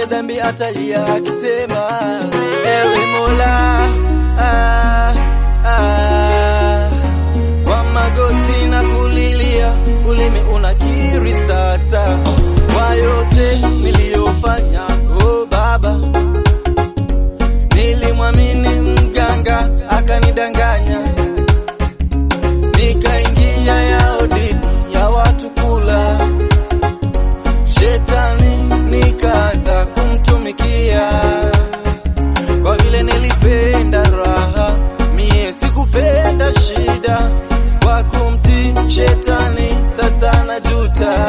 dhambi atalia akisema, ewe Mola ah, ah, kwa magoti na kulilia, ulimi unakiri sasa kwa yote niliyofanya. Oh Baba, nilimwamini mganga akanidanganya, nikaingia yao dini ya watu kula, shetani nikaanza kumtumikia, kwa vile nilipenda raha, mie sikupenda shida, kwa kumtii shetani sasa najuta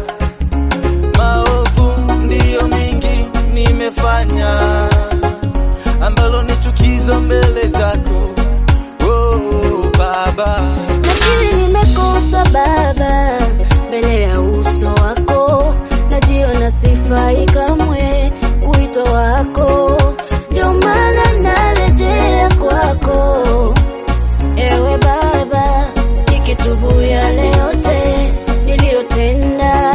maovu ndiyo mingi nimefanya, ambalo ni chukizo mbele zako oh, Baba. lakini nimekosa Baba mbele ya uso wako, najiona sifai kamwe kuitwa wako, ndio maana narejea kwako, ewe Baba, nikitubu yale yote niliyotenda,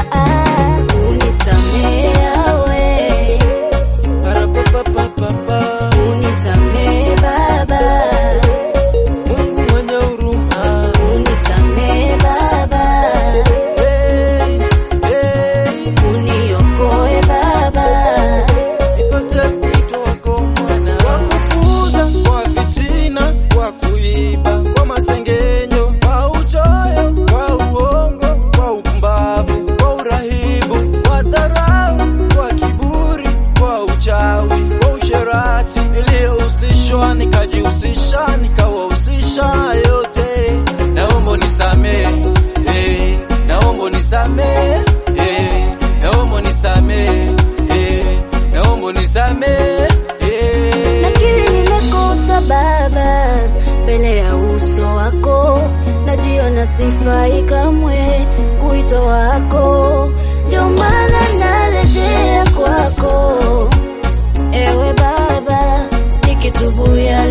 unisamehe yawe, Parapapapapapa. unisamehe Baba, Mungu mwenye huruma unisamehe Baba. hey, hey, Uniokoe Baba, nipate kuitwa wako mwana, kwa kufuza, kwa fitina, kwa kuiba, kwa masengenyo, kwa uchoyo, kwa uongo, kwa upumbavu, kwa urahibu, kwa dharau, kwa kiburi, kwa uchawi, kwa usherati, niliyohusishwa nikajihusisha, nikawahusisha yote, naomba unisamehe, eh, naomba unisamehe, eh, naomba unisamehe, eh, naomba unisamehe, eh. nakiri nimekosa Baba mbele ya uso wako, najiona sifai kamwe kuitwa wako, ndio maana narejea kwako, ewe Baba, nikitubu yale